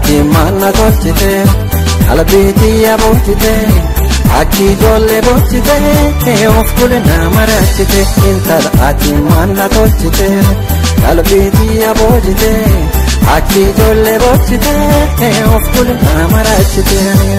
ati manna tolchite qalbiitii boojite akki ijoollee boojite of kule nama raachite intala ati manna tolchite qalbiitii boojite akki ijoollee boojite of kule nama raachite.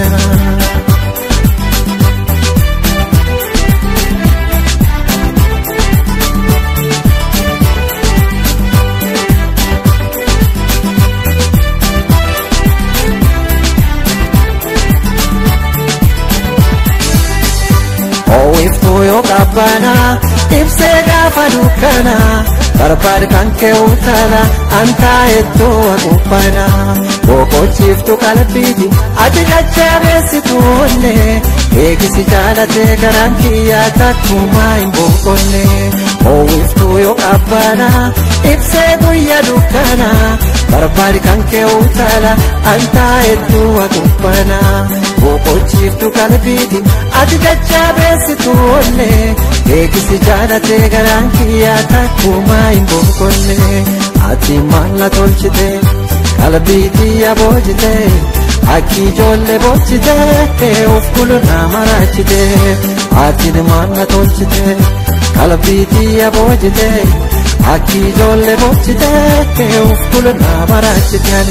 Oowwiftuu yoo qabbana ibsee gaafa dukkana barbaad kan kee utala antaa hedduu waqubbana boqochiiftu qalbiiti ati jajjabeessitu onne eegisi jaalatee garaan kiyyaa takkumaa hin boqonne oowwiftuu yoo qabbana ibsee guyya dukkana barbaad kan kee utala antaa hedduu waqubbana boqochiiftu qalbiiti ati jajjabeessitu onne eegisi jaalatee garaan kiyyaa takkumaa hin boqonne ati maalla tolchite qalbii xiyya boojite akki ijoollee boojite of kulu nama raachite ati maalla tolchite qalbii xiyya boojite akki ijoollee boojite of kulu nama raachite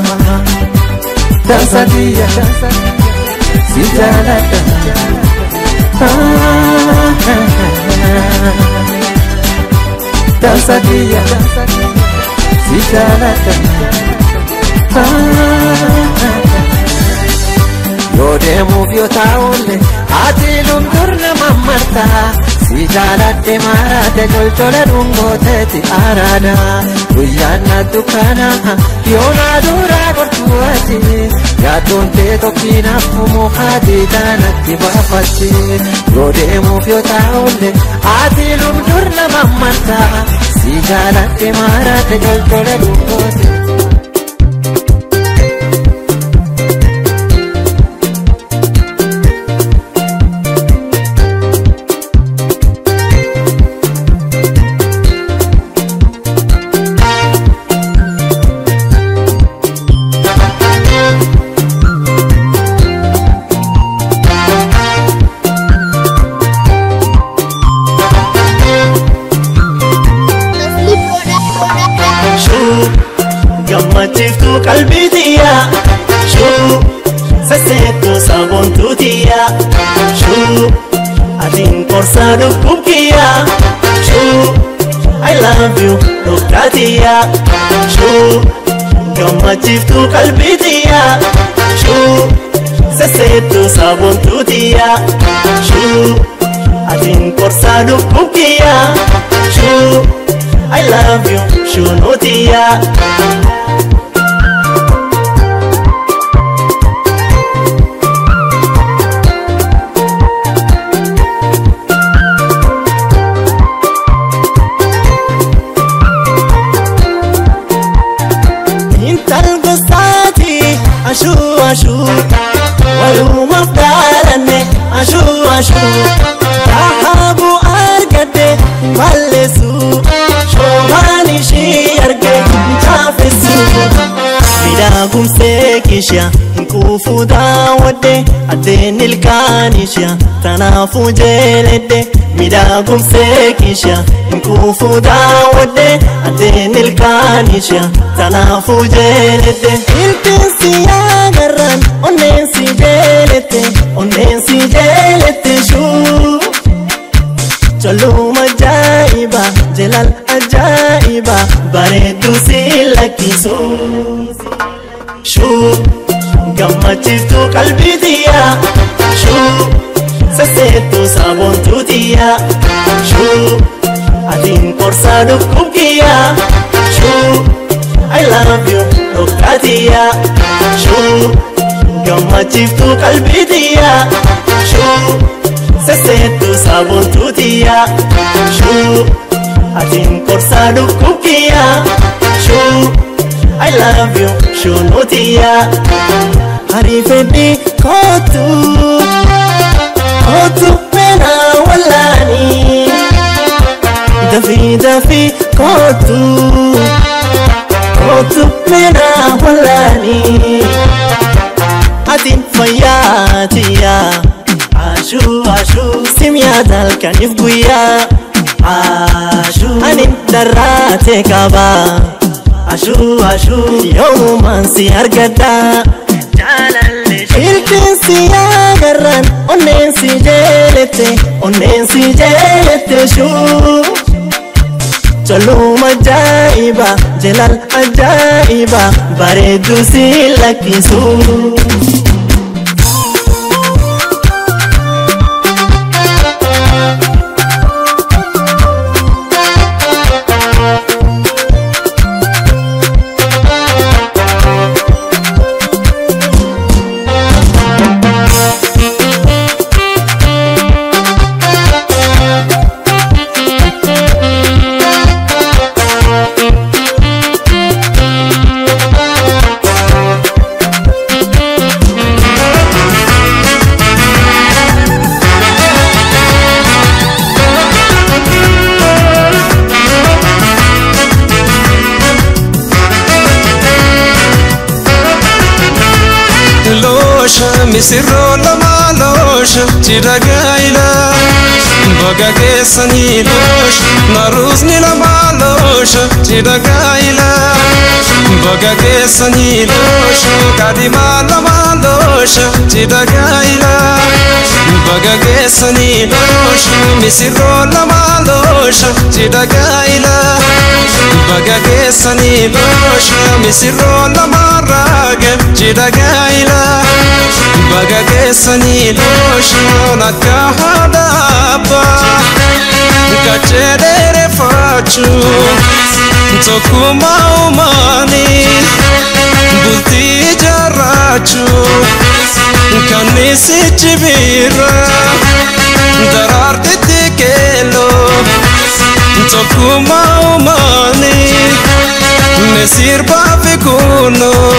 dansa xiyya si jaalladha. dansa kiyya si jaalladha yoo deemuuf yoo taa'ulle ati lundur nama marta si jaaladhe maaraate colcola dhungooteeti araada guyyaan na dukkana yoo na duraa gortuu ati yaaddoon tee tokkinaaf mukaa diidaanatti baafatti yoo deemuuf yoo taa'ulle ati lundur nama marta si jaaladhe maaraate colcola dhungooteeti. gammachiiftuu qalbii tiyya shuu sasseettuu saboontuu tiyya shuu atiin qorsaa lubbuu kiyya shuu I love you dhokkaa tiyya shuu gammachiiftuu qalbii tiyya shuu sasseettuu saboontuu tiyya shuu atiin qorsaa lubbuu kiyya shuu I love you shuu tiyya. ashuu ashuu walumaaf dhaalanne ashuu ashuu dhaabu argadde balleessu shoomaan ishii arge chaafessu midhaagumsee kishya hinquufuu daawwadde addeen ilkaan ishya tanaafuu jeeledde midhaagumsee kishya hinquufuu daawwadde addeen ilkaan ishya tanaafuu jeeledde iltiinsi yaagarran onneensi jeelette onneensi jeelette shuu Choluma ajaa'iba jelal ajaa'iba bareedduu si lakkisu shuu gammachiiftuu qalbii tiyya shuu sasseettuu saboontuu tiyya shuu atiin qorsaa lubbuu kiyya shuu I love you dhokkaa tiyya shuu gammachiiftuu qalbii tiyya shuu sasseettuu saboontuu tiyya shuu atiin qorsaa lubbuu kiyya shuu I love you shuu tiyya hariifedhi kootu kootu mena wallaani dafii dafii kootu kootu mina wallaanii atiin fayyaatiyaa ashuu ashuu simyaata halkaniif guyyaa ashuu anin darraate qabaa ashuu ashuu yoomumaan si argadha iltiin si agarran onneen si jeelette onneen si jeelette shuu Choluma ajaa'iba jelal ajaa'iba bareedu si lakkisu. loosha misirroo lamaa loosha cidha gaa'ila baga keessanii loosha naruusni lamaa loosha cidha gaa'ila baga keessanii loosha kadimaa lamaa loosha cidha gaa'ila baga keessanii loosha misirroo lamaa loosha cidha gaa'ila baga keessanii loosha misirroo lamaa raage cidha gaa'ila baga keessanii looshaan akka haadha abbaa gachee dheereffachuu tokkummaa uumaanii bultii ijaarrachuu kannisichi biira daraartitti keelloo tokkummaa uumaanii misirbaa fi kunoo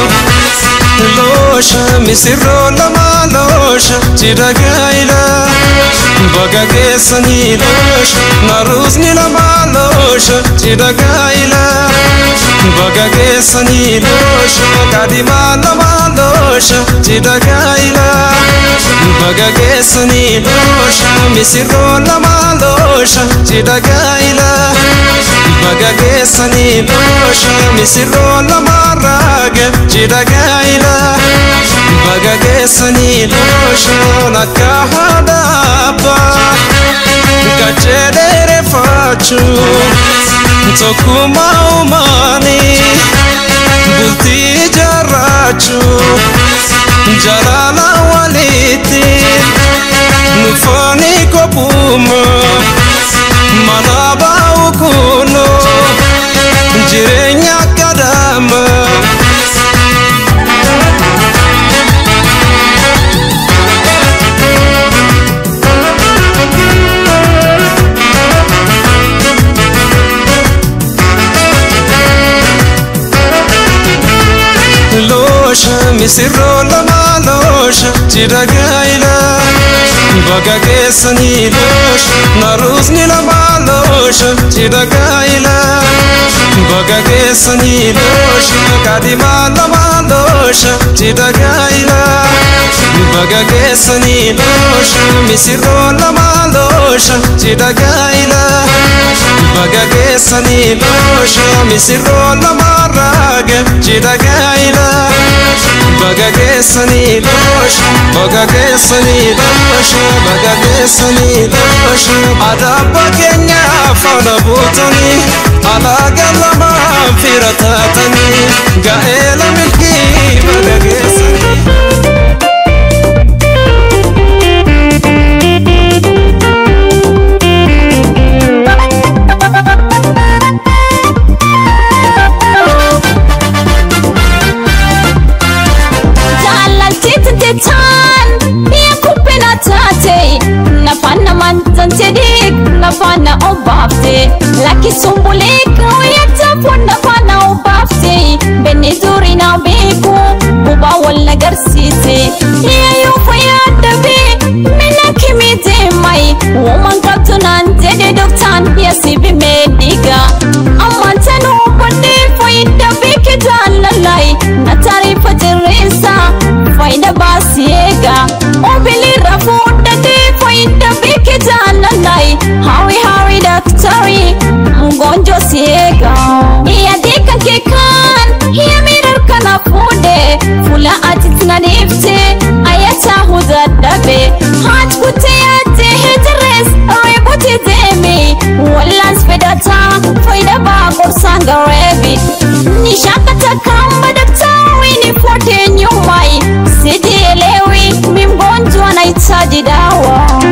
loosha misirroo lamaa loosha cidha gaa'ila baga keessanii loosha naruusni lamaa loosha cidha gaa'ila baga keessanii loosha kadimaa lamaa loosha cidha gaa'ila baga keessanii loosha misirroo lamaa loosha cidha gaa'ila baga keessanii loosha misirroo lamaa raage cidha gaa'ila baga keessanii looshaan akka haadha abbaa gachee dheereffachuu tokkummaa uumaanii bultii ijaarrachuu jalaala walitti nufooni kophuuma mana baa'u kunoo jireenya kadama loosha misirroo lamaa loosha cidha gaa'ila baga keessanii loosha naruusni lamaa loosha cidha gaa'ila baga keessanii loosha kadimaa lamaa loosha cidha gaa'ila baga keessanii loosha misirroo lamaa loosha cidha gaa'ila baga keessanii loosha misirroo lamaa raage cidha gaa'ila baga keessanii loosha baga keessanii loosha baga keessanii loosha adaabba keenya faana buutanii alaaga lamaa fira taatanii ga'eela milkii baga keessanii. jaalalchiitintitaan biyya kubbina taate nafaan namaan tantedhee nafaana obaafte lakkisuun bulee kaawwayyata foon nafaana obaafte benni durii naa beeku bubaa wal agarsiise dhiyayyuu fayyaa dabee mina kimii deemay uumaan qabdu naan jedhe doktaan yasibi meedhiga ammaan tanuu bodhee fayyida beeke sangarebi nishakata kamba daktari nifuate nyumai sijielewi mi mgonjwa nahitaji dawa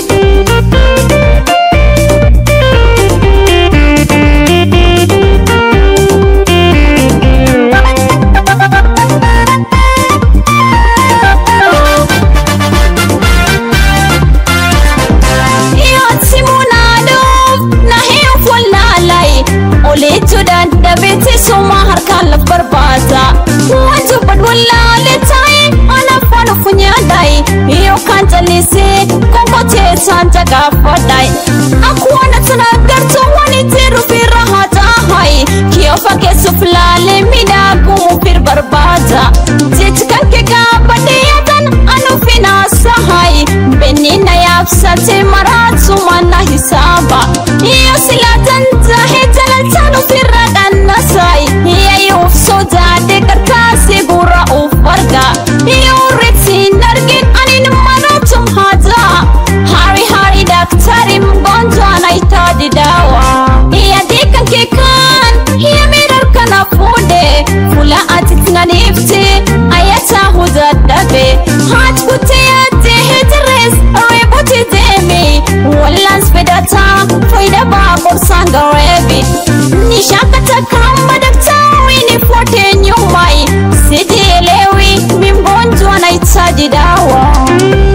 iyo simunaadoof na hiyo fulaalay oliitu dadhabiti suma harkaan laf barbaada wantu badwalaale tae anafanu funyaaday iyo kan jallisee konkoteesaan jagaafadhay akwana tanagartu wanitiru firahatahay kiyo fageessuuf laale midhaagumu fir barbaada jechkanke gaabadhiyatan anu finaasahay benina yaabsate maraasumana hisaaba iyo silatan tahe jalaltanu firra dhannasay iyayuuf sodaadhe karkaasi gura uf arga iyo retiin argin anin maratum hada hari hari daktari mgonjwa anahitaji dawa iyadikanke kan hiya mirarkana fude fula atitinganifte ayata hudadhabe haat kuteyate hetires rebuti demi wallans fedata faida baqorsan garebi nishakata kamba daktari nifuate nyumai sijielewi mi mgonjwa nahitaji dawa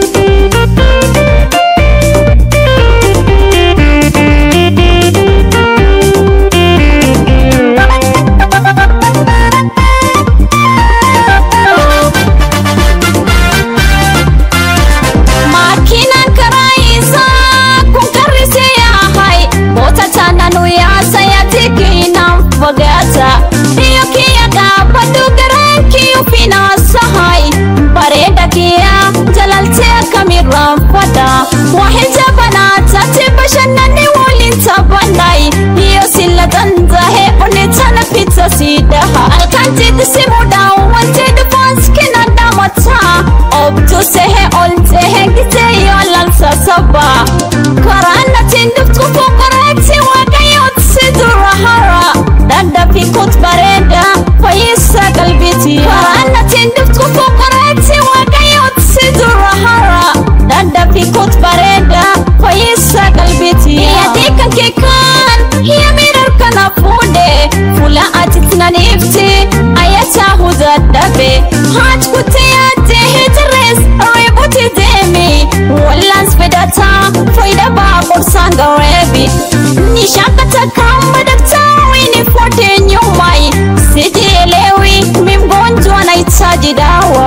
makinan karaisa kun karrise yahay bota tananu yaasa yatikinan fagata iyo kiya gaabadhu garankiyu finaasahay bareeda kiya jalalte kamiraan fada waxijabanaatati bashanani walintabanay iyo siladandahe onetana pizza siidaha alkantidisimudan wantidfanskina dhamata obtusehe oltehe giteyo lalsasaba karanatinduftukukoreti wagayotsidurahara dadhafikut bareda fayisa galbiti karanatinduftukukoreti wagayotsidurahara dadhafikut bareda fayisa galbiti yadikankekan hiya mirarkana fude fula atitnanifti ayatahudadhabe haat kuteyate hitires rebuti demi wallans fedata faida baqorsan garebi nishakata kamba daktari nifuate nyumai sijielewi mi mgonjwa nahitaji dawa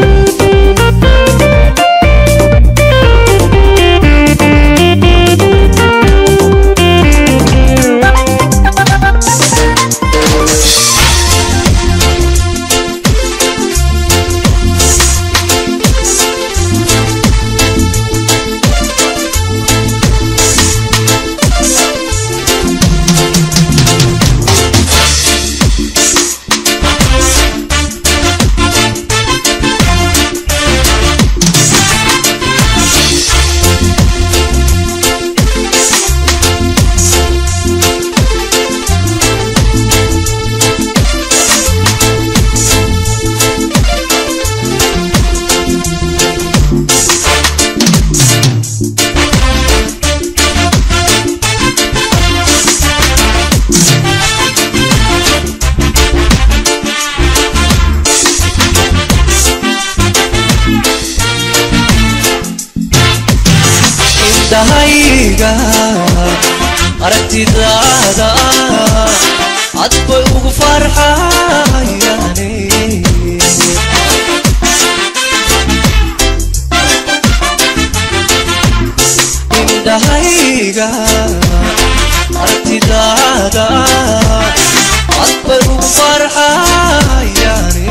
indhahayga aragtidaada cad bay ugu farxayane indhahayga aragtidaada cad bay ugu farxayane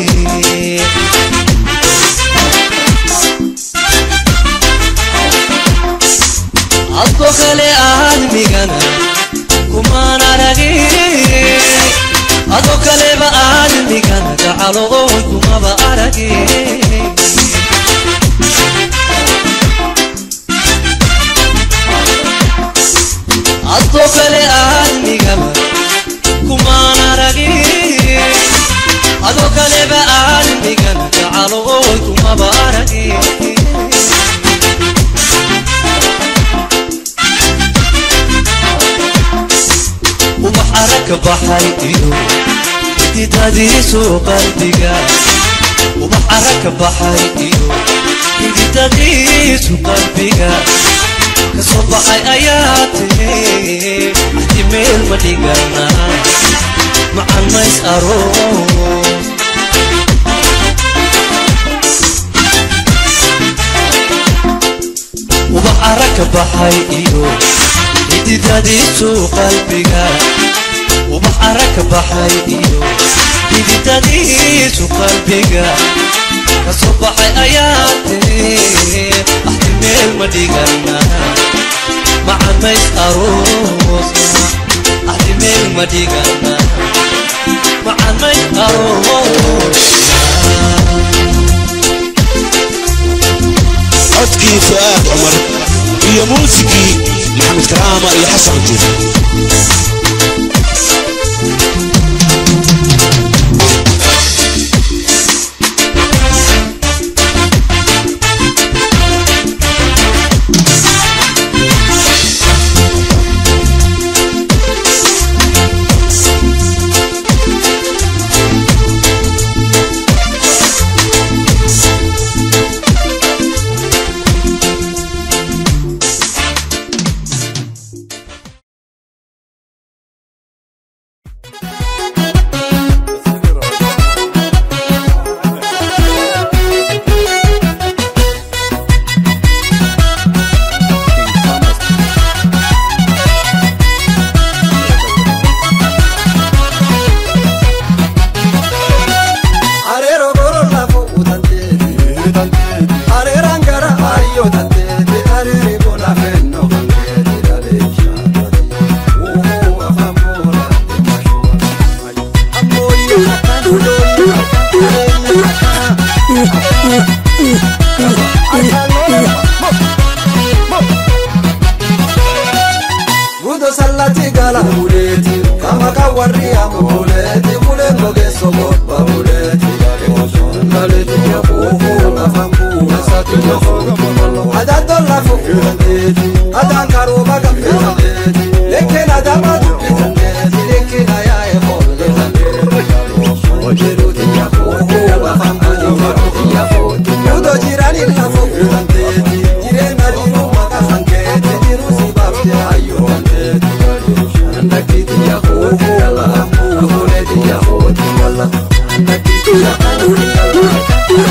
adko kale aadmigana kumaan aragin ado kaleba aadmigana gacaloon kumaba aragin adko kale aadmigaba aragka baxay iyo xididadiisu qalbiga ubax aragka baxay iyo xididadiisu qalbiga kasoo baxay ayaa tiri hadi meel ma dhigana macan mays aroos ubax aragka baxay iyo xididadiisu qalbiga ubax aragka baxay iyo xididadiisu qalbiga kasoo baxay ayaa tiri axti meel ma dhigana macan mays aroosna axti meel ma dhigana macan mays aroosna codkii fu'aad cumar iyo muusikii maxamed karaama iyo xasan juuf Areero goro lafo utanteeti Areeraan gara ayyoo tanteeti Areeri bona fenno kankeeti dhaleesha Uuu afaan boora Ammoyyo Ulooyyo Uleenyo Gudo sallati gala buleeti Kama kawarri amuleeti Buleen gogeesso gobba buleeti Ngaleti ya fufu Afaan buuna sati ya fufu Adaan tolla fufu tanteeti Adaan karooma gafe tanteeti Lekkeen adama dubbi tanteeti Lekkeen ayaa'e bolle tanteeti Ojiruuti ya fufu Afaan buuna ya fufu Gudo jirani la fufu tanteeti Jireenya jiruu maqaa sankeeti Jiruu si baafte ayyoo tanteeti Andakiti ya fufu Amuleeti ya fufu Andakiti ya fufu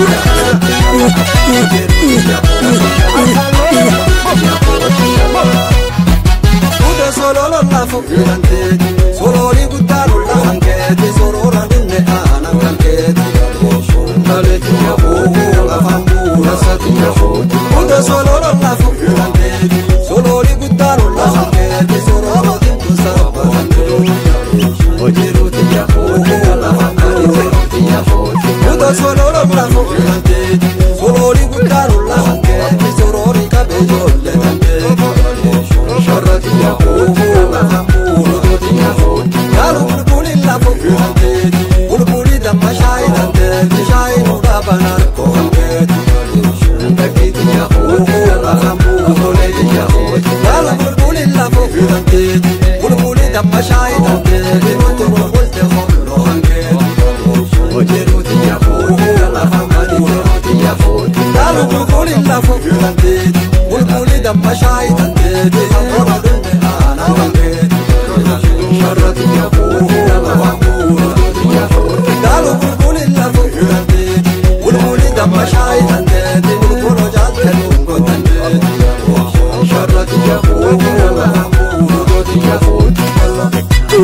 Udo sololo lafo filanteeti Sololi guttaano lafankeeti Sorora dinne aanan kankeeti Ndaleeti ya fufu Afaan buuna sati ya fufu Udo sololo lafo filanteeti Sololi guttaano lafankeeti Sorora dinne sabba kankeeti Hojiruuti ya fufu Afaan buuna ya fufu Udo sololo lafo filanteeti Sololi guttaano lafankeeti Sorori kabeejolle tankeeti Sharrati ya fufu Afaan buuna ya fufu Yaalu bulbuli lafo filanteeti Bulbuli damma shaayi tanteeti Shaayi nuudha banarko kankeeti Ndakiti ya fufu Afaan buuna ya fufu Yaalu bulbuli lafo filanteeti Bulbuli damma shaayi tanteeti Nuti bulbulte hollo kankeeti Hojiruuti ya fufu Afaan buuna ya fufu Yaalu bulbuli lafo filanteeti Bulbuli damma shaayi tanteeti Sabora dunne aana kankeeti Sharrati ya fufu Afaan buuna ya fufu Yaalu bulbuli lafo filanteeti Bulbuli damma shaayi tanteeti Bulbulo jaalte lungo tanteeti Sharrati ya fufu Afaan buuna ya fufu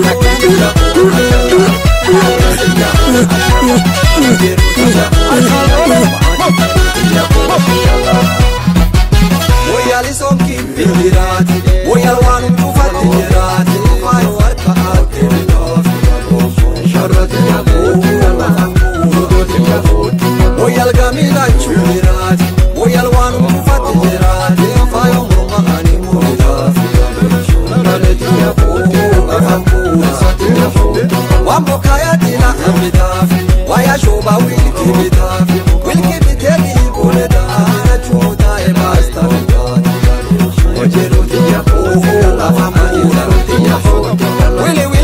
Moyali sonki bindiraati Moyal waan dhufatti jiraati Faayo harka aatte midhaafi Sharrati yaafuu Fuudhoti yaafuu Moyal gamiidhachuu jiraati Moyal waan dhufatti jiraati Faayo morma ani murmidhaafi Naleti yaafuu Afaan buusati yaafuu Waan bokkaayati lafa midhaafi Waaya shooba wilki midhaafi Wilki biteeti bule daana chuutaa ebaasta midhaati Ojiruuti yaafuu Afaan buusati yaafuu Wili wili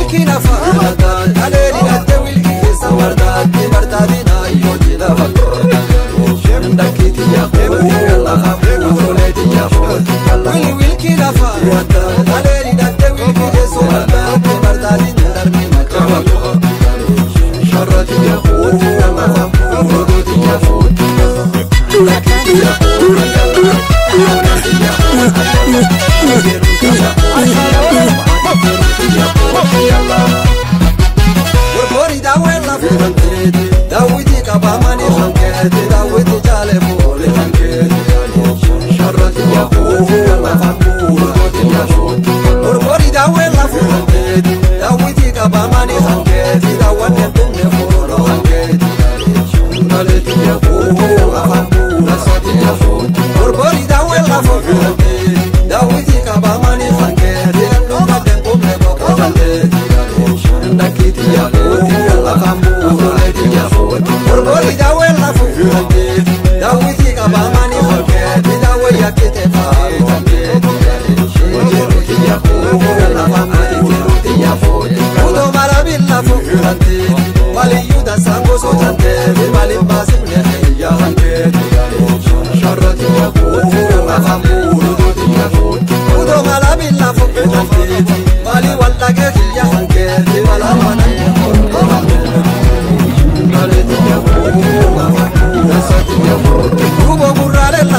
qabamani hangeeti daawwanne tumne fuuloo hangeeti Naleeti yaafuu afaan buuna sadi yaafuu Borbori daawwe lafoo fuudhee daawwiti qabamani hangeeti dhuma denqumne boqo jalleeti Nakiti yaafuu afaan buuna yaafuu Borbori daawwe lafoo fuudhee daawwiti qabamani hangeeti daawwe yakkite faayee hangeeti Hojiiruti yaafuu afaan buuna yaafuu Kudo marabilla fuudhante waliyyuu dasaan gosootante malin baasifne xiyya hangeeti sharrati yaafuu afaan buunuuti yaafuu Kudo marabilla fuudhante mali waldhagee xiyya hangeeti walaamana Naleeti yaafuu afaan buunasati yaafuu Kubo gurraalee la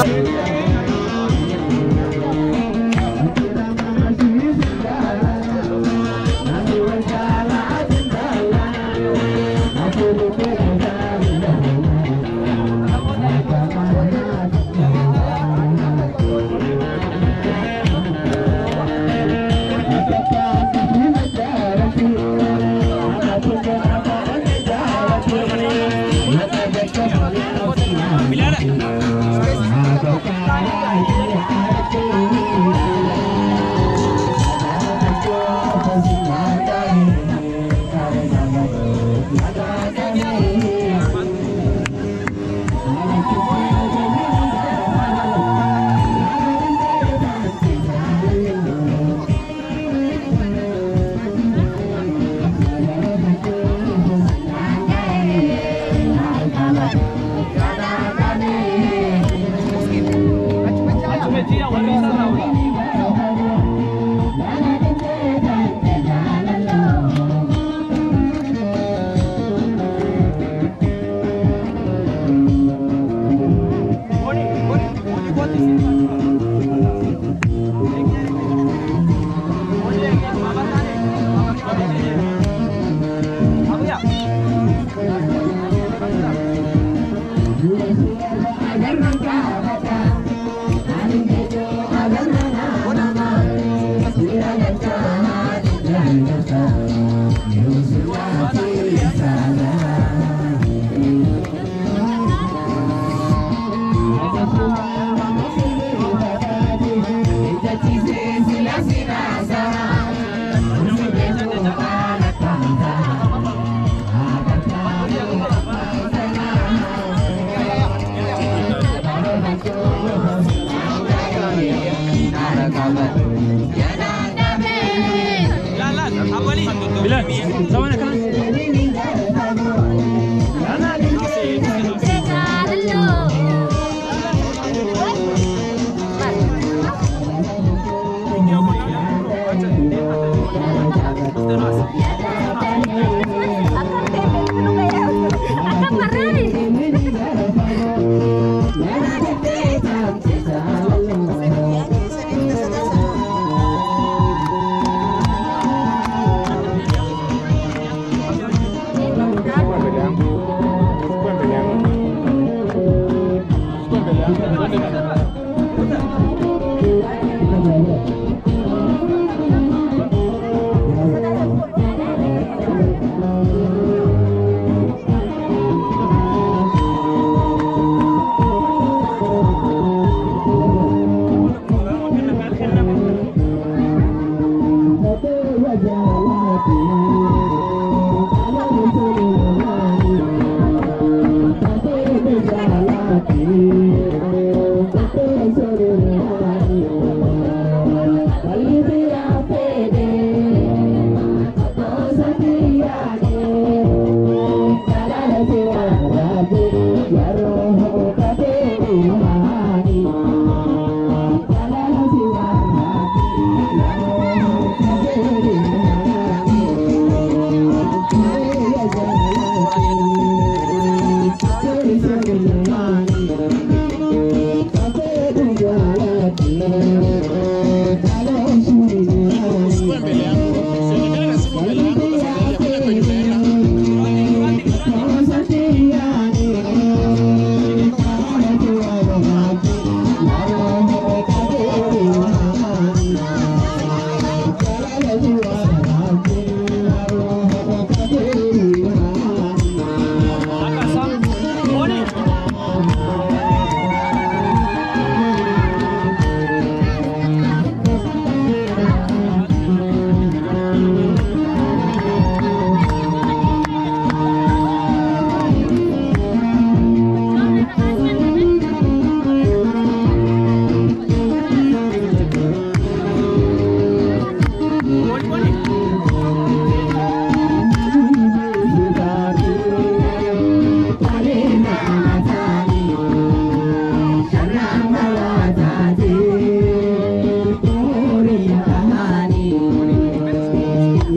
Usikue mbele yangu. Usionekane na simu mbele yangu. Sasa ndio kwenda kwenye mbele.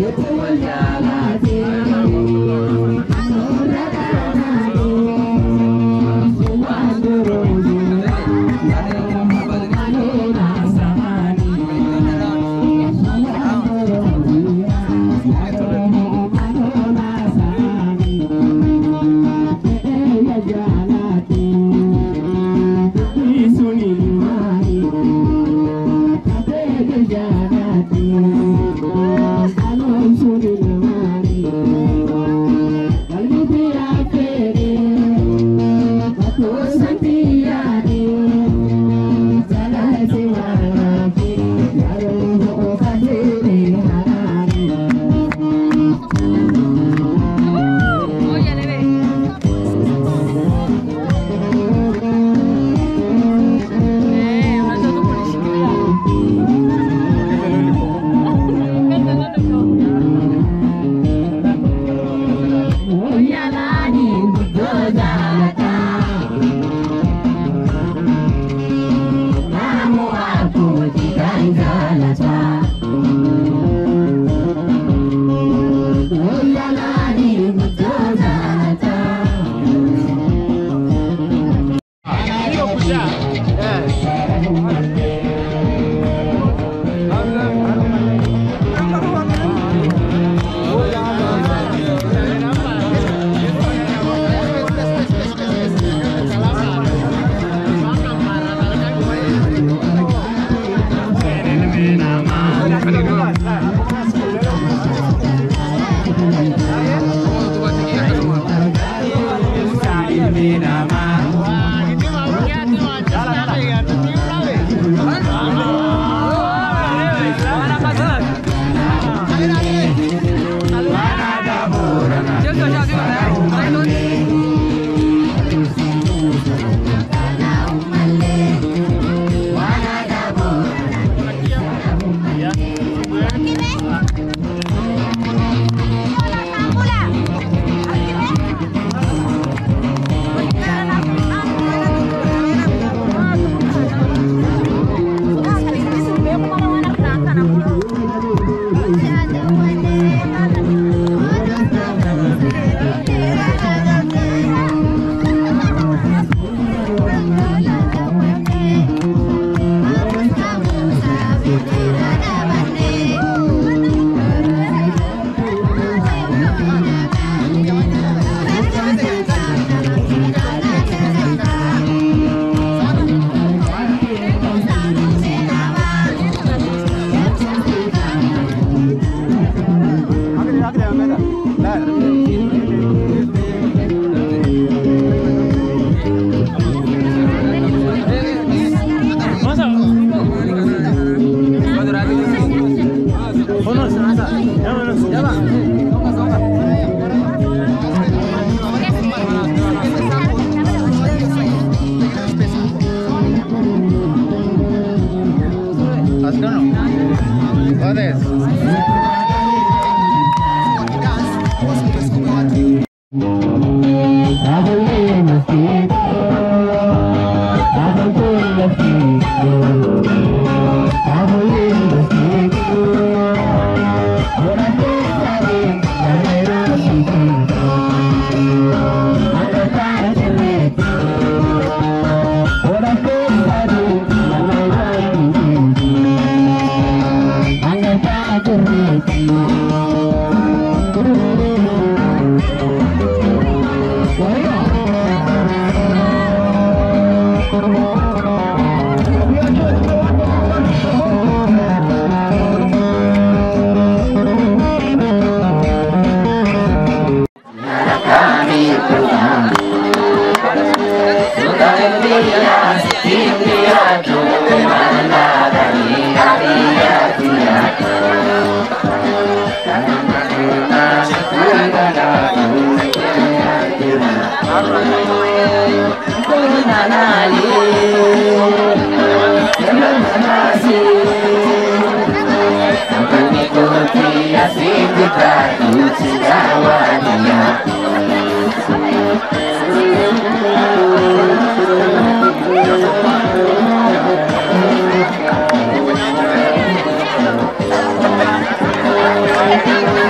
Thank you.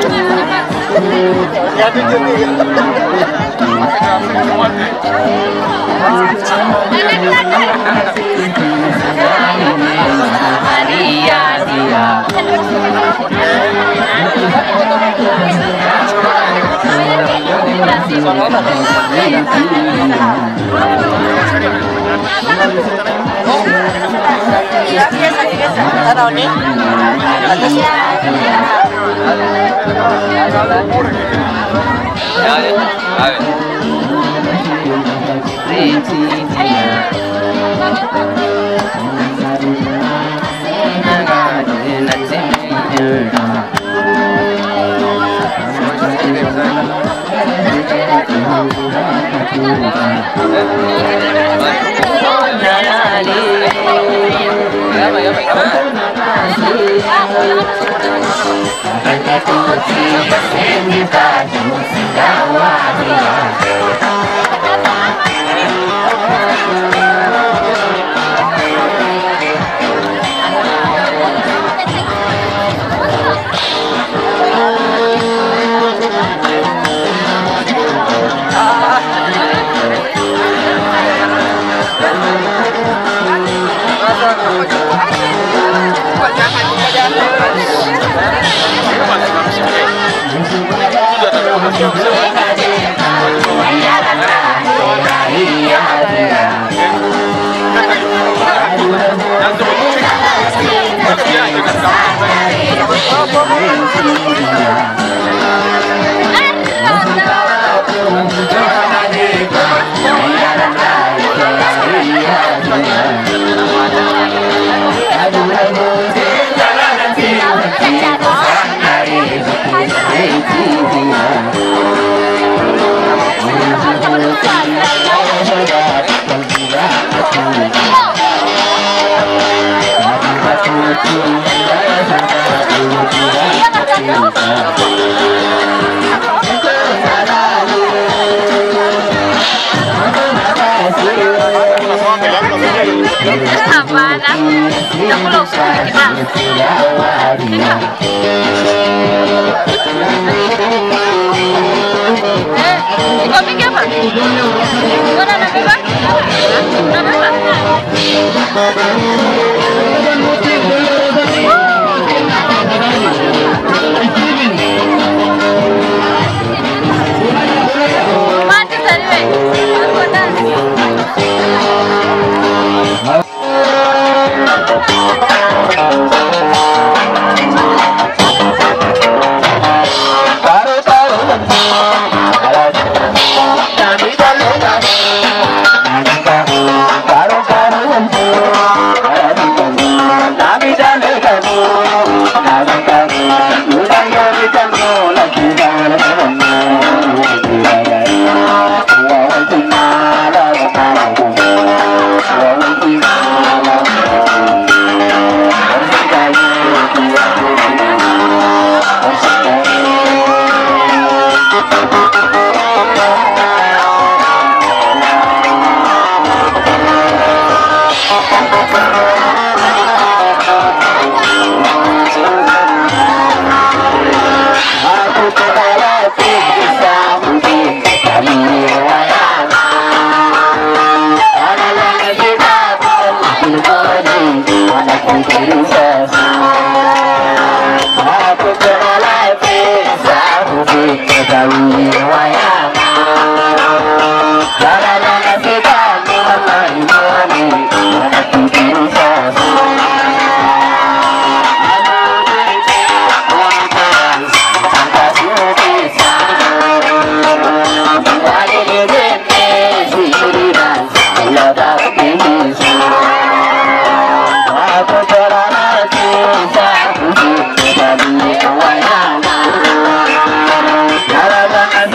Thank you.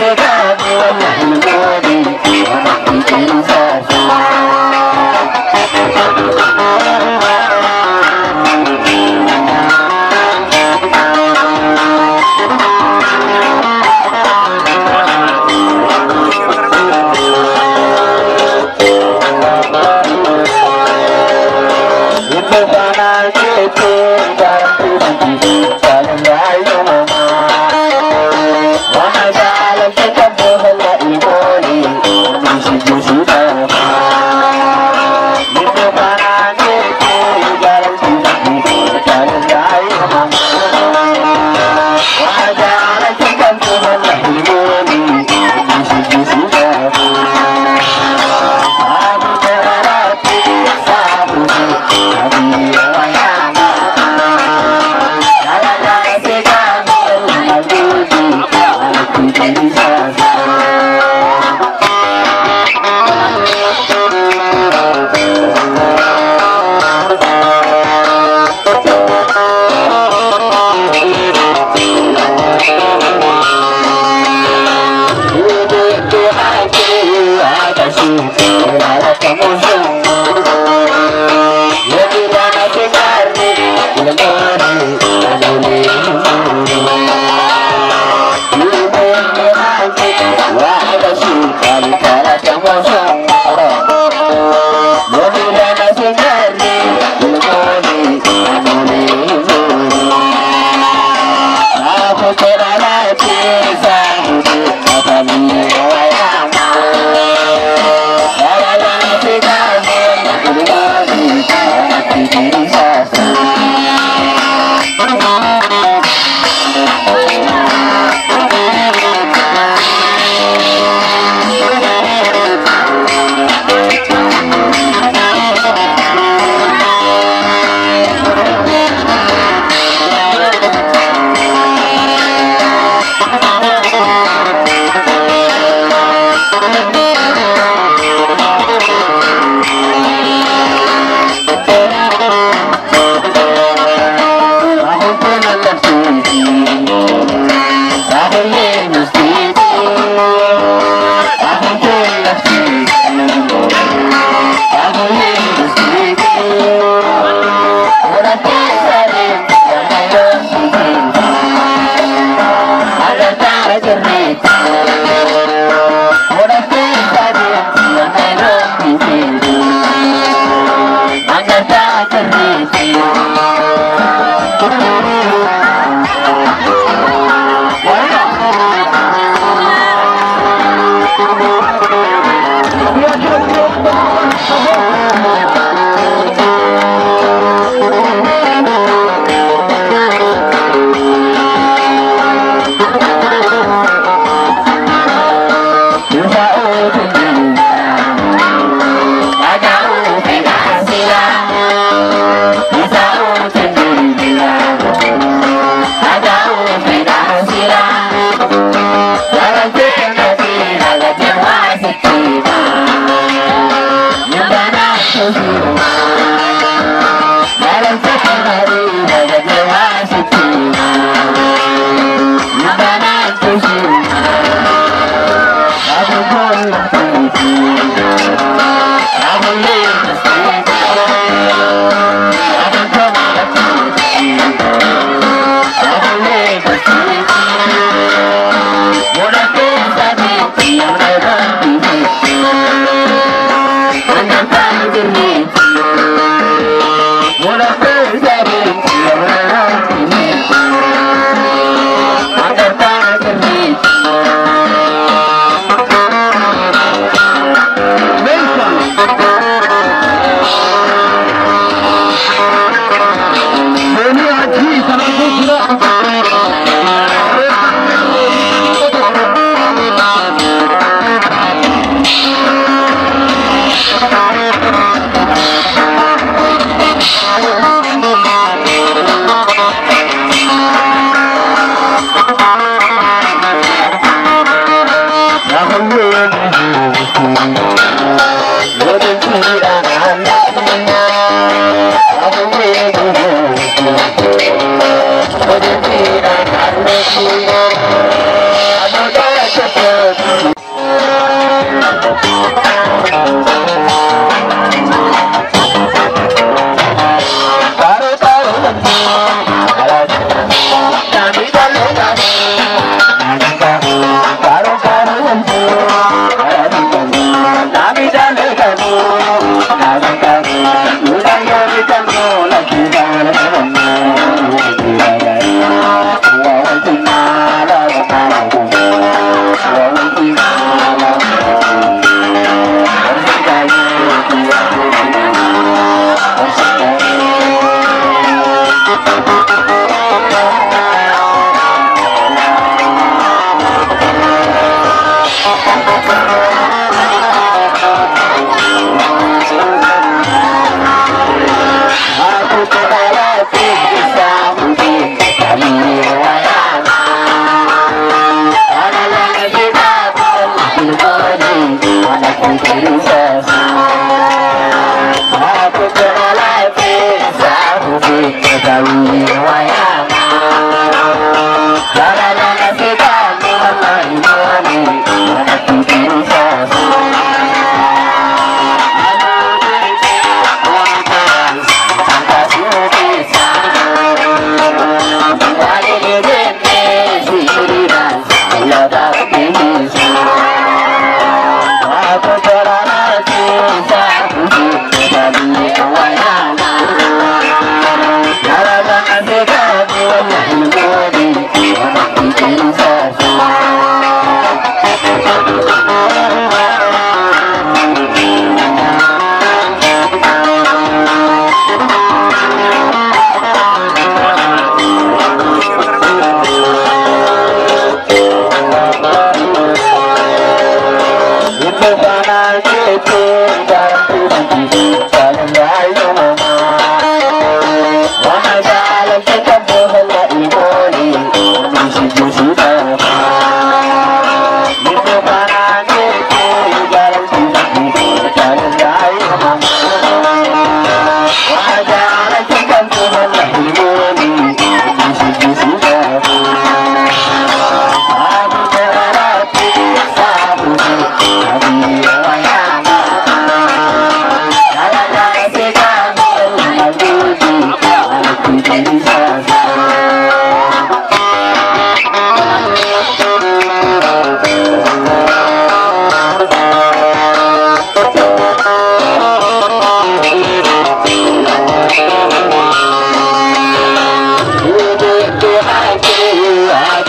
Thank you.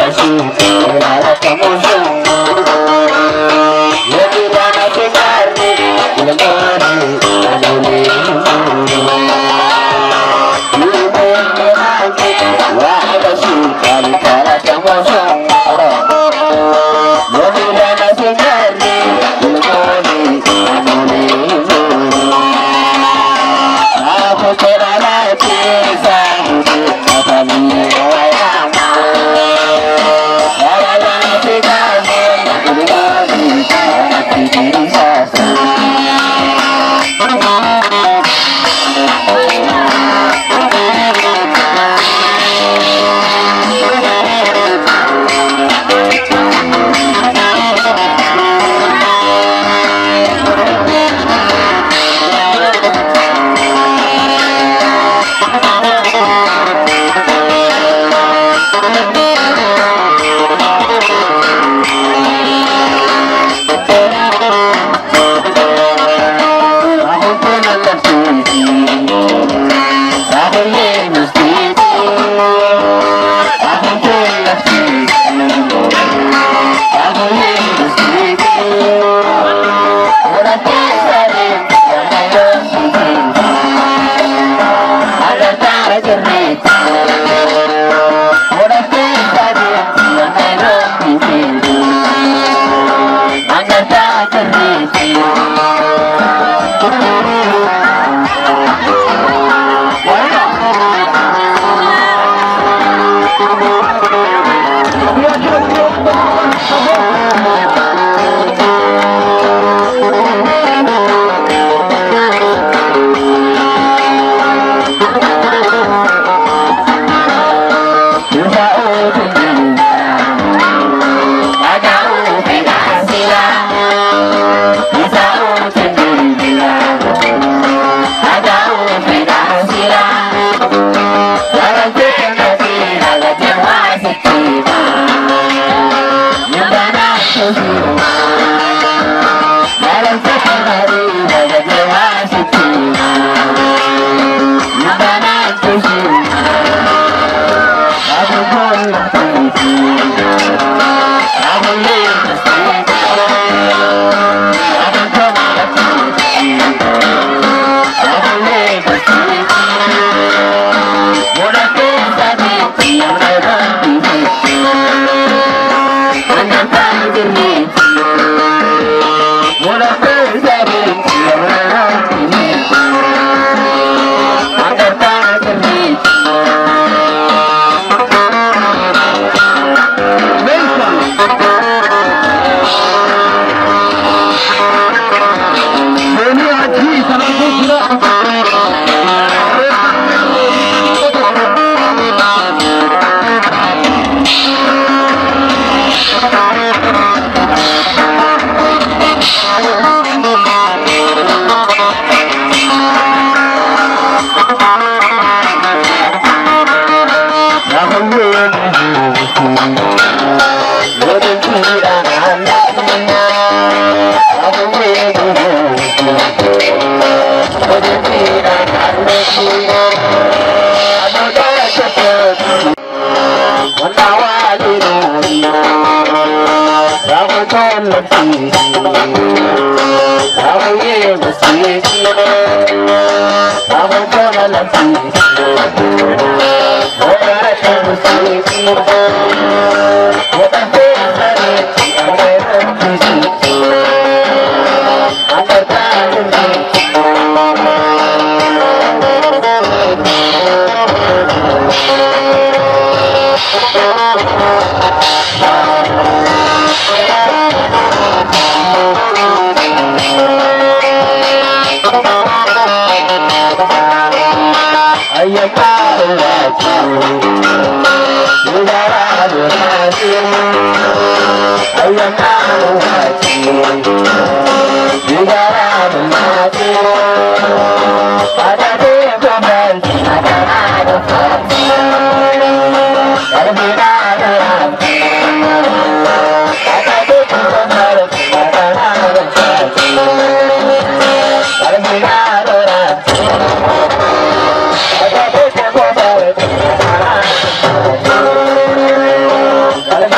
Thank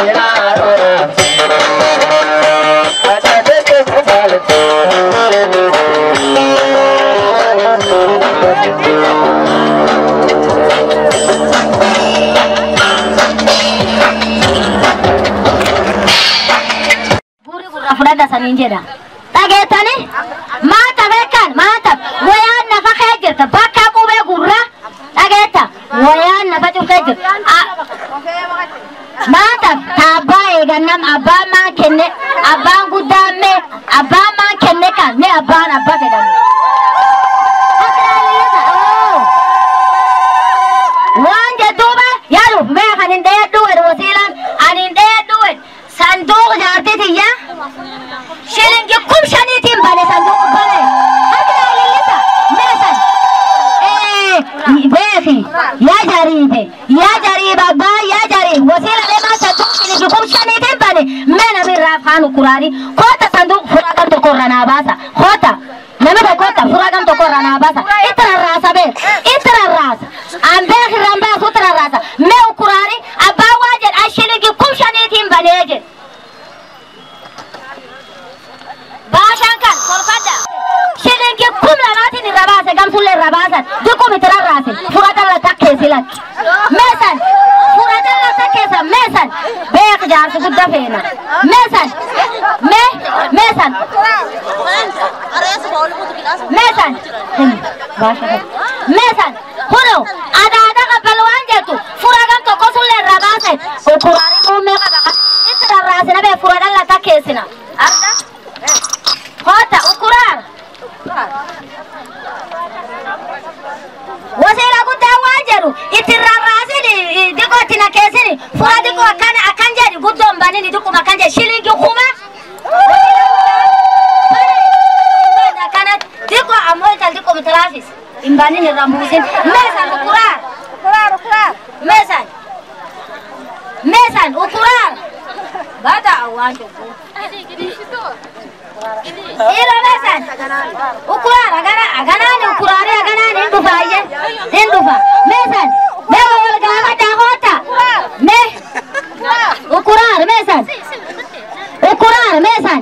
isaniin jedha. Dhageettani? Maata beekan maata wayaan nafa kee jirta bakka qubee gurra dhageetta wayaan nafa cufee jirta. Maata taabbaa eegannam abbaan maan kenne abbaan guddaan mee abbaan maan kenne kan mee abbaan abbaa fedhamu. waan jedhuuba yaaduuf mee kan hin dheedduu jedhu wasiilaan ani hin dheedduu jedhu sanduuq jaartitiyya shilingi kum shaniitiin bane sanduuq bane harki naa lillisa mee san beeki yaa jariibe yaa jariibe abbaa yaa jariibe wasiila deemaa sanduuq shilingi kum shaniitiin bane mee namirraa afaan ukuraanii koota sanduuq furaa kan tokko irra naa baasa koota nama tokkotta furaa kan tokko irra naa baasa itti rarraasa bee itti rarraasa an beek irraan baasu itti rarraasa mee ukuraanii abbaan waa jedha shilingi kum shaniitiin banee jedhe baashaan kan kolfadda shilingi kum lamaatiin irra baase gamsullee irra baasan diqum itti rarraase fudhatalla takkeessi lakki meesan fudhatalla takkeessa meesan beek jaarsi gudda feena meesan mee meesan meesan meesan kuno adaada qabbalu waan jettu fura gam tokko sullee irra baasan ukuraanii muummee qaba itti rarraasina bee fudhatalla takkeessina arga Kota ukuran. Wasiila guddaa waan jedhu itti rarraasini diqoo itti nakeessini fura diqoo akkan akkan jedhi guddoon banini diquma akkan jedhi shilingi kuma. Akkana diqoo ammoo ital diqoo mitiraafis hin banin irra buusin meesan ukuran. Meesan. Meesan ukuran. Bata awwaan cubbuu. Ilo mesan. Ukuran agana aganani ukurani aganani indufa aye. Indufa. Mesan. Me wal gama da hota. Me. Ukuran mesan. Ukuran mesan.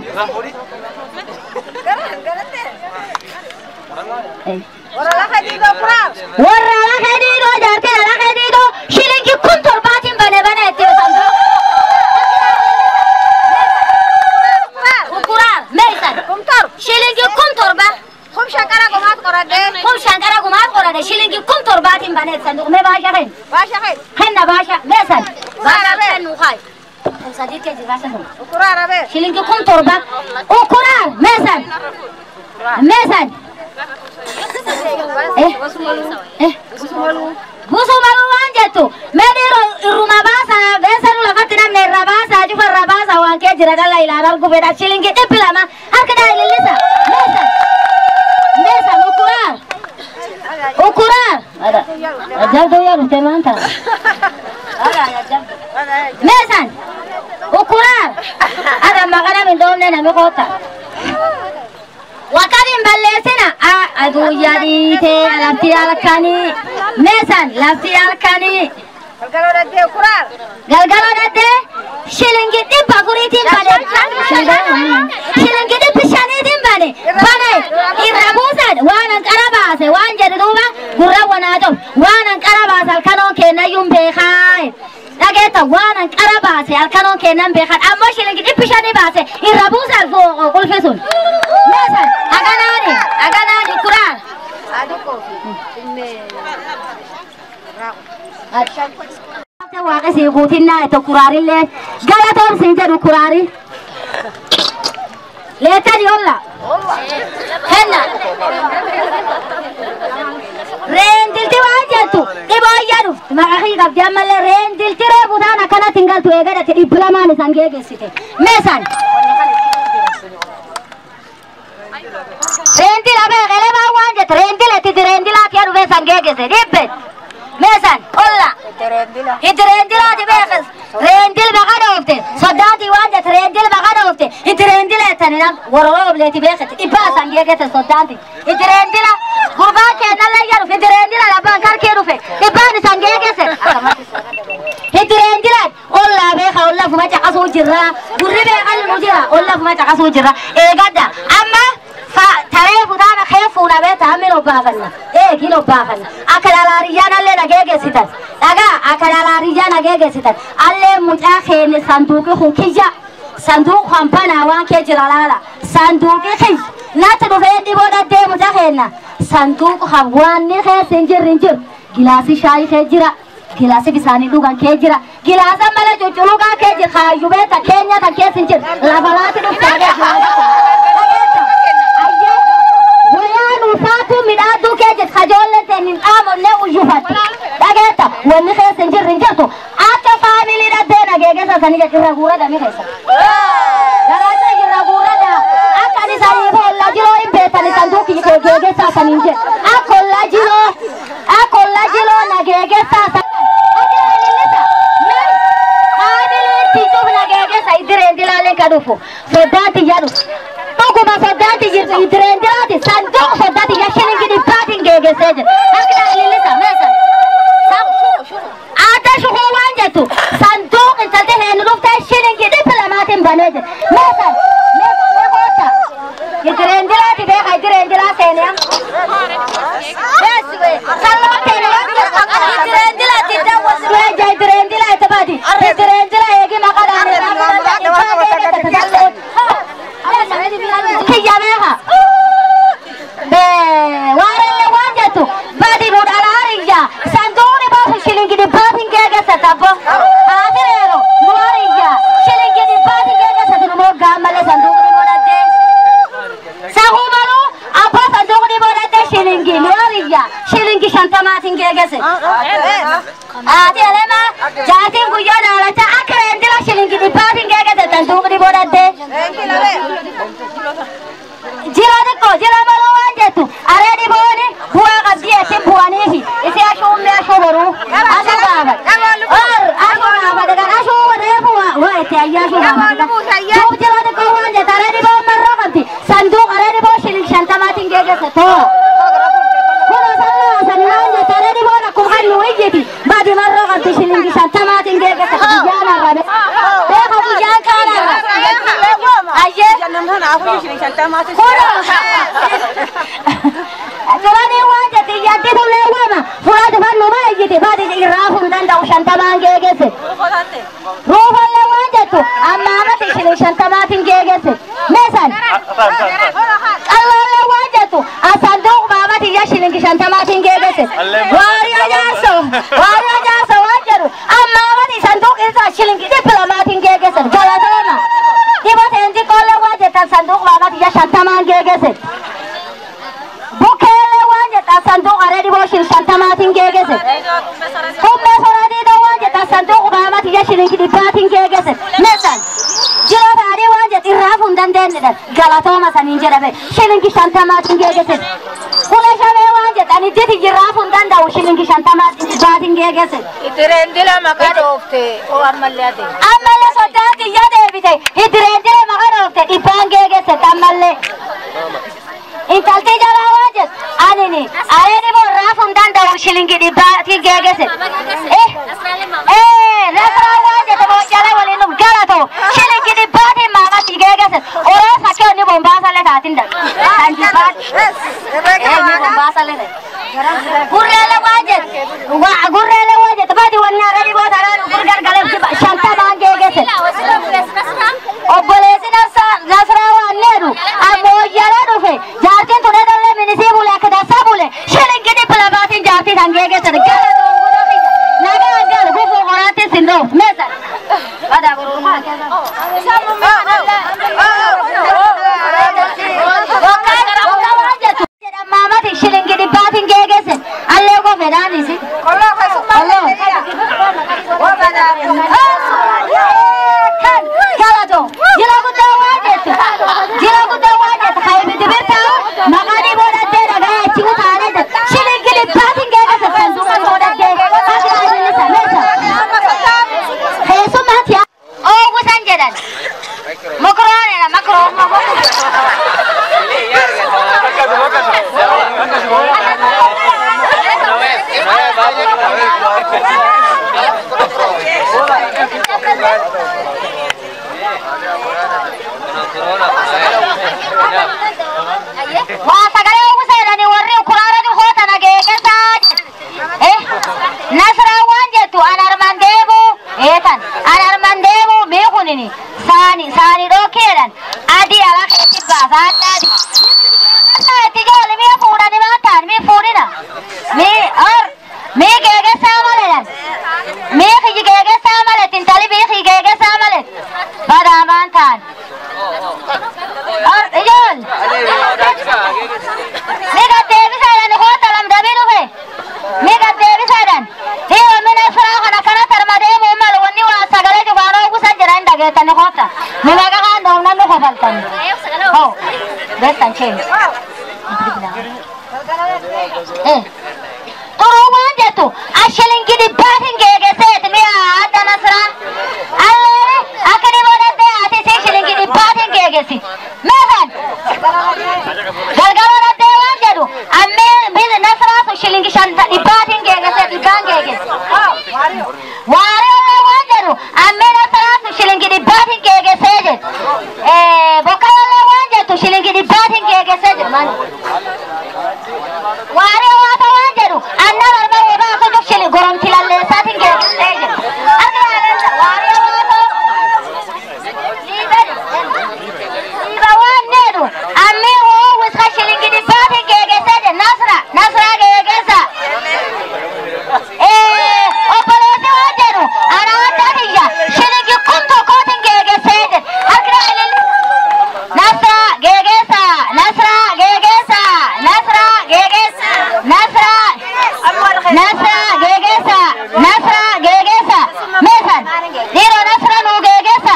Warra la khadido jarte la khadido shilingi kun torbatin bane bane itti sandu. Ukuran mesan. Shilingi kun torba. Kum shankara gumaat qorade. Kum shankara gumaat qorade shilingi kun torbaatiin baneet sanduuq mee baasha hen. Baasha hen. Henna baasha meesan. Baasha hen nu kai. Sadii keji baasha hen. Ukuraa rabe. Shilingi kun torba. Ukuraa meesan. Meesan. Eh. Eh. Gusumaluu waan jettu mee dhiiroo irruma baasa beesanu lafatti namne irra baasa cufa irra baasa waan kee jira dhalla ilaan argu fedha shilingi dhibbi lama harka daa ilillisa meesan meesan ukuraar ukuraar ajabduu yaa dhufte maanta meesan ukuraar ada maqana min dhoofne nami koota Wakarin balleessina aduu yadiitee lafti halkanii meesan lafti halkanii. Galgaloo daddee shilingi dhibba afuriitiin bane. Shilingi dhibbi shaniitiin bane. Bane irra buusan waan hanqara baase waan jedhu duuba gurra wanaa ta'u waan hanqara baase halkanoon kennayyuun beekaa. Dhageetta waan hanqara baase halkanoon kennan beekan ammoo shilingi dhibbi shanii baase irra buusan qulfi sun. Meesan aganaani aganaani kuraan. waaqesi guutinnaa itti kuraarillee galatoon siin jedhu kuraari. Leetani olla. Henna. Reendilti waan jettu dhiboo jedhu maqaa qabdi ammallee reendilti reefu taan akkanatti hin galtu eegadatti dhibbi lamaan isan geegessite. Meesan. Reendila beeqelee baa waan jette reendiletti reendilaati yaa dhufee san geegesse dhibbe. Meesan olla. Itti reendilaati beekas. Reendil baqa dhoofte. Soddaati waan jette reendil baqa dhoofte. Itti reendila jettani nam wororoo obleeti beekatti dhibbaa san geegesse soddaati. Itti reendila gurbaan kennallee yaa dhufe. Itti reendila labbaan karkee dhufe. Dhibbaan isan geegesse. Itti reendilaan ollaa beeka olla fuma caqasuu jirra. Gurri beekan nu jira olla fuma caqasuu jirra. Eegadda amma taree fuudhaan kee fuudhamee taa'ameen obbaafanna. Eegiin obbaafanna. Akka dhalaariyyaan allee nagee geessitan. Dhagaa akka dhalaariyyaan nagee geessitan. Allee mucaa keenya sanduuqi kun kiyya. sanduuq hampanaa waan kee jira laala sanduuqi kiyy natti dhufee dhiboo deemu taheenna sanduuq hawwaanni keessa hin jirri hin jiru gilaasii shaayii kee jira gilaasii bisaanii dhugan kee jira gilaasa mala cucculuqaa kee jira kaayyuu beeta keenya kan keessa hin jiru lafa laati dhuftaadee wayaan ulfaatu midhaaduu kee jira kajoollee teen hin dhaamonne uyyufatti dhageetta wanni keessa hin jirri hin jirtu akka faamilii dhaddee nageegessa sanii jedhu irra guuradami keessa. Garaata irra guurada akka ani sanii olla jiroo hin beekani sanduuqi geegessa saniin jedhu akka olla jiroo akka olla jiroo nageegessa Idireendilaalen ka dhufu soddaati jedhu dhuguma soddaati jirtu idireendilaati sanduuq soddaati yaa shilingi dhibbaatiin geegessee jiru akka ilillisa meesan. Aata shukuu waan jettu sanduuq intalti heenu dhuftee shilingi dhibba lamaatiin banee jiru. Meesan meesan meekoota idireendilaati beeka idireendilaa seenee. Salloo keenya idireendilaati daawwatu. Weeja idireendilaa itti baati idireendilaa eegi maqadhaan kiyya beeka. Waarelle waan jettu badi nuudhaan hariyya sanduuqni baasu shilingi dhibbaatiin geegessa tabbo. Haatireero nu hariyya shilingi dhibbaatiin geegessa nu moggaa malee sanduuqni godhattee. Sahuu maluu abbaa sanduuqni godhattee shilingi nu hariyya shilingi shantamaatiin geegesse. Haati elema jaatiin guyyoo daalacha akka reendila shilingi dhibbaatiin geegesse sanduuqni godhattee. Jira xiqqoo jira maluu waan jettu aree dhibooni bu'aa qabdii ittiin bu'aniifi isi ashuummee ashuu boruu ashuu gaafate or ashuu gaafate kan ashuu reefu waa itti ayyaa ashuu gaafate duub jira xiqqoo waan jettu aree dhiboon marroo qabdi sanduuq aree dhiboo shilin shantamaatiin geegesse too kuno sallaa sani waan jettu aree dhiboon akkuma kan nu iyyiti badi marroo qabdi shilingi shantamaatiin geegesse guyyaan arrabe beeka guyyaan kaan arrabe ayyee Turanii waan jette yaddi tullee waama fuula dhufan nu baay'ite baadi irraa fuun danda'u shantamaan geegesse. Ruufallee waan jettu amma amatti isheen shantamaatiin geegesse. Meesan qalloolee waan jettu asanduuq baamati iyya shilingi shantamaatiin geegesse. Waariyaa jaarso waariyaa jaarso waan jedhu amma amatti sanduuq isaa shilingi dhibba lamaatiin geegesse. Galatooma. Dhibateen xiqqoolee waan jettan sanduuq baamati iyya shantamaan geegesse. Bukeelee waan jedhan sanduuq aree dhiboo shil shantamaatiin geegesse. Humna soraatiidha waan jedhan sanduuq baamati iyya shilingi dhibbaatiin geegesse. Meesan jiroo taadhii waan jedhu irraa fuun dandeenyedha. Galatooma saniin jedhame shilingi shantamaatiin geegesse. Kula shamee waan jedhan idditi irraa fuun danda'u shilingi shantamaatiin dhibbaatiin geegesse. Idireendila maqaa dhoofte oo ammallee ate. Ammallee soddaatti iyya deebite idireendila maqaa dhoofte dhibbaan geegesse ammallee. Intalti jalaa waan jettu anini aree dhiboo irraa fuun danda'u shilingi dhibbaatiin geegesse. Nasraa waan jettu boojjala waliin dhuf galatoo shilingi dhibbaatiin maamatti geegesse. Oroo fakkii onni bombaasallee taatiin dha. Kan jibbaatti. Eenyu bombaasallee ta'e. Gurreelee waan jettu gurreelee waan jettu baadi wanni aree dhiboo taraan gurgargalee shantamaan geegesse. Obboleessi Nasraa waan needu ammoo jala dhufe jaartiin tun edallee minisii bule akka dansaa bule shilingi dhibba lamaatiin jaartii kan geegesse gara doongora biyya nagaa gal gufuu qoraatti sin dhoof meesa. Badaa gurgurmaa Maamati shilingi dhibbaatiin geegesse allee koo fedhaanisi. Kolloo. Kan galatoo jila guddaa waan jettu jila guddaa waan jettu kan ibiddi birtaa maqaan iboodattee dhagaa achi utaalee jettu shilingi dhibbaatiin geegesse sanduuqa iboodattee akka ililisa meesa. Keessummaatti oowwisan jedhan saani saani dhookeedhan adii ala keetti baasa adda adii. Itti ijoollee mi'a fuudhanii waan ta'an mi'a fuudhina. Mii or mii geegessaa maledhan. Mii kiyyi geegessaa malet intali bii kiyyi geegessaa malet. Badaa waan ta'an. Or ijoollee. Mii gaddeebisaadhaan koota lamdamii dhufe. Mii gaddeebisaadhaan. Dhiiba mina firaa kana kana tarma deemuu malu wanni waa sagalee jubaanoo gusa jedhan dhageettani koota. Mi meeqa kaan doomnan nu kofaltan. Hoo. Beessan cheeni. Eh. Turuu waan jettu ashilingi dhibbaatiin geegeseeti mi'a adda nasraa. Allee akka dhiboo dandee ati si shilingi dhibbaatiin geegesi. Meeqan? Galgala dandee waan jedhu ammee biyyi nasraa sun shilingi shanta dhibbaatiin geegese dhibbaan geegesi. Waarii ollee waan jedhu ammee nasraa sun shilingi dhibbaatiin geegesee jedhu. Bokkaa ollee waan jettu shilingi dhibbaatiin geegesee jedhu. Waarii hawaasa waan jedhu anna barba eebaa akka jofshili goromti lalleessaatiin geessisee jedhu. Harka yaadansa waarii hawaasa liiba waan jedhu ammi hoo wiska shilingi dhibbaatiin geegessee jedhu nasra nasra geegessa. Obboleessi waan jedhu ana adda kiyya shilingi kun tokkootiin geegessee jedhu. Harka yaadansa nasra geegessa nasra geegessa nasra geegessa nasra nasra geegessa nasra geegessa meesan dhiiroo nasra nuu geegessa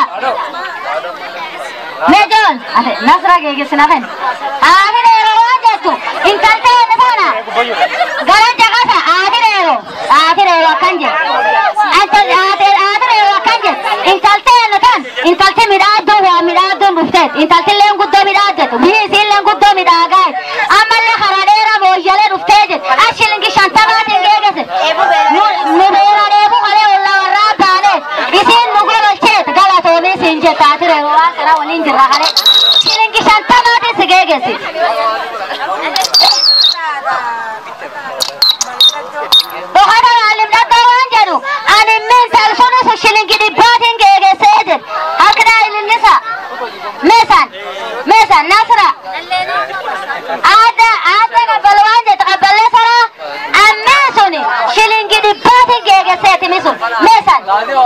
meejoon ate nasra geegessina fen haati dheeroo waan jettu intaltee inni sana gara jaqasa haati dheeroo haati dheeroo akkan jedhu haati dheeroo akkan jedhu intaltee inni tan intalti midhaadduun waa midhaadduun dhufteet intaltilleen guddoo midhaaddetu biyyi isiilleen guddoo midhaagaet ammallee karaa dheeraa booyyalee dhuftee jedhu ashilingi shantamaatiin geegese nu beera dheebuu kalee olla warraa baaneet isiin nu gololcheet galatoomii siin jetta ati reeru waan kana waliin jirra kalee shilingi shantamaatiin si geegesi. Dhokata maalim dhaddoo waan jedhu ani min talsuni sun shilingi dhibbaatiin geegesee jedhu harkidhaa ilillisa meesan meesan nasra aada aada qabbal waan jedhu qabballee saraa ammee suni shilingi dhibbaatiin geegeseeti mi sun meesan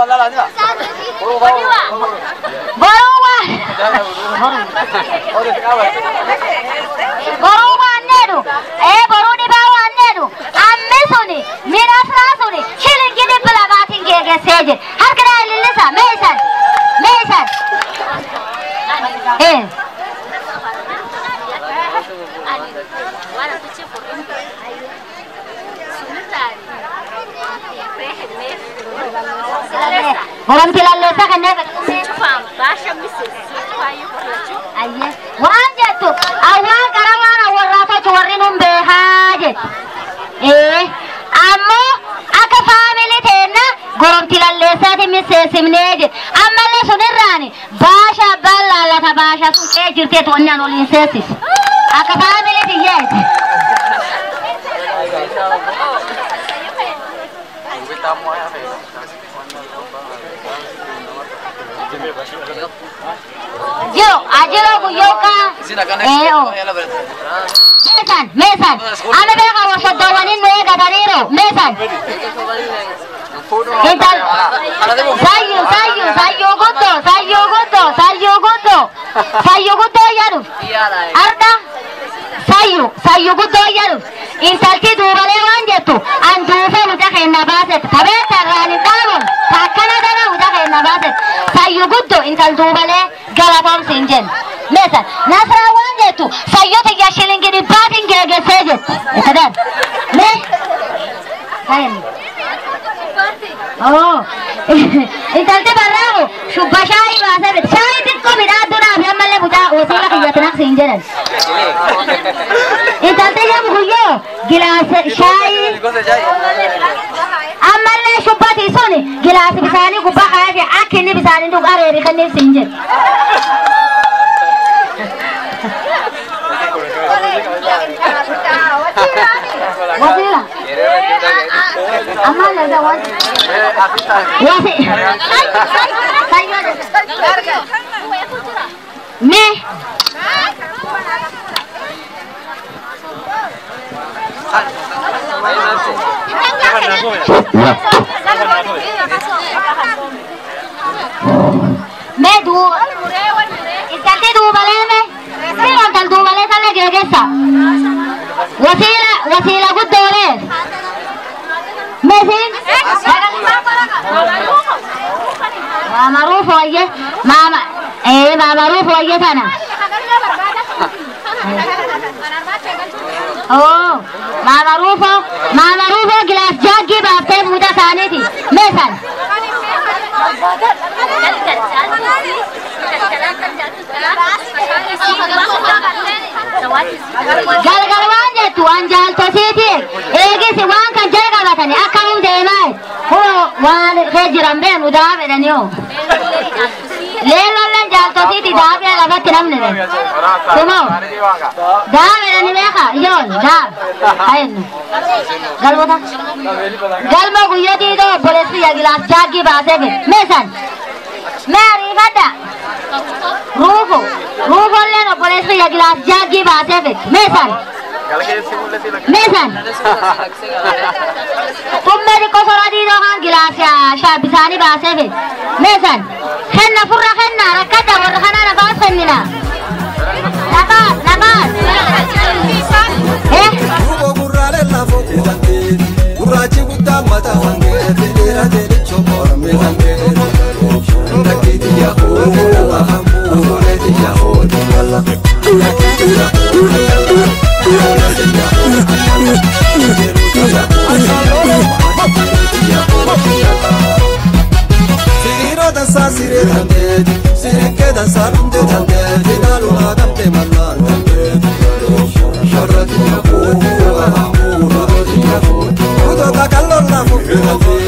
boruu waan boruu waan jedhu ee boruu dhibaa waan jedhu ammi suni mi nasraa suni shilingi dhibba lamaatiin geegesee jedhu harkidhaa ilillisa meesan meesan ee Goromti lalleessa kanneen Ayyee waan jettu awwaan qara waan awwarraa tochu warri nun beekaa jettu. Ee ammoo akka faamilii teenna goromti lalleessaati miseessimnee jedhu ammallee sunirraani baasha abbaan laallata baasha sun kee jirteetu wanni an waliin seessisu akka faamilii tiyyeeti. Jiro, ajiro guyyoka. Eh, oh. Meesan, meesan. Ana beeka warshaddawwaniin nu eegataniiru. Meesan. Intal. Sayyu, sayyu, sayyu guddo, sayyu guddo, sayyu guddo. Sayyu guddo jedhu. Arda. Sayyu, sayyu guddo jedhu. Intalti duubalee waan jettu an duufee muca keenna baaset. Tabeetta irraan hin dhaabun. Takkana dana muca keenna baaset. Sayyu guddo intal duubalee galatoomsi hin jennu. Meesan, nasraa waan jettu sayyota iyya shilingi dhibbaatiin geegessee jettu. Itadan. Mee? Kayin. Oh. Intalti barraamu shubba shaayii baasee bite. Shaayii xiqqoo midhaadduudhaaf ammallee mucaa wasiila kiyyatti naqsi hin jedhan. Intalti jedhamu guyyoo gilaasa shaayii. Ammallee shubbati suni gilaasi bisaanii gubbaa kaayate akka inni bisaanii dhugu areeri kenniif siin jedhu. Wasiila. Ammallee gaa wasi. Wasi. Sayyoo. mee mee duuba iskaltee duubalee mee si ontal duubalee sana geegessa wasiila wasiila guddoolee meesiin maama ruufu wayye maama ee maama ruufu wayye tana oo maama ruufo maama ruufo gilaas jaaggii baaftee fuuta isaaniiti meesan galgal waan jettu waan jaaltosiiti eegisi waan kan jala qabatani akkamum deemaa hoo waan kee jiran beenu daa fedhani hoo leellolleen jaaltosiiti daabee lafatti namni dhe sumoo daa fedhani beeka ijoon daa hayennu galmota galma guyyo diidoo obboleessi ya gilaas jaaggii baasee fedhe meesan mee ariifadha ruufo ruufolleen obboleessi ya gilaas jaaggii baasee fedhe meesan meesan tumme xiqqo sora diidoo kan gilaas shaabbisaanii baasee fedhe meesan kenna furra kenna rakkadha warra kanaa nafaas kennina nafaas nafaas eh Duuba gurraalee lafoo kutange gurraachi guddaa mata hangee dheeraa dheerichoo mormee hangee ndakkeeti yaahoo nama hambuu fuuleeti yaahoo dinyala. Siriiroo dansaa siree dandeeti sirinkee dansaa dhumdee dandeeti ilaaluun hagamtee mallaan dandeeti. Sharrati yaahoo nama hambuu fuuleeti yaahoo. Kutoota kalloon lafoo kutange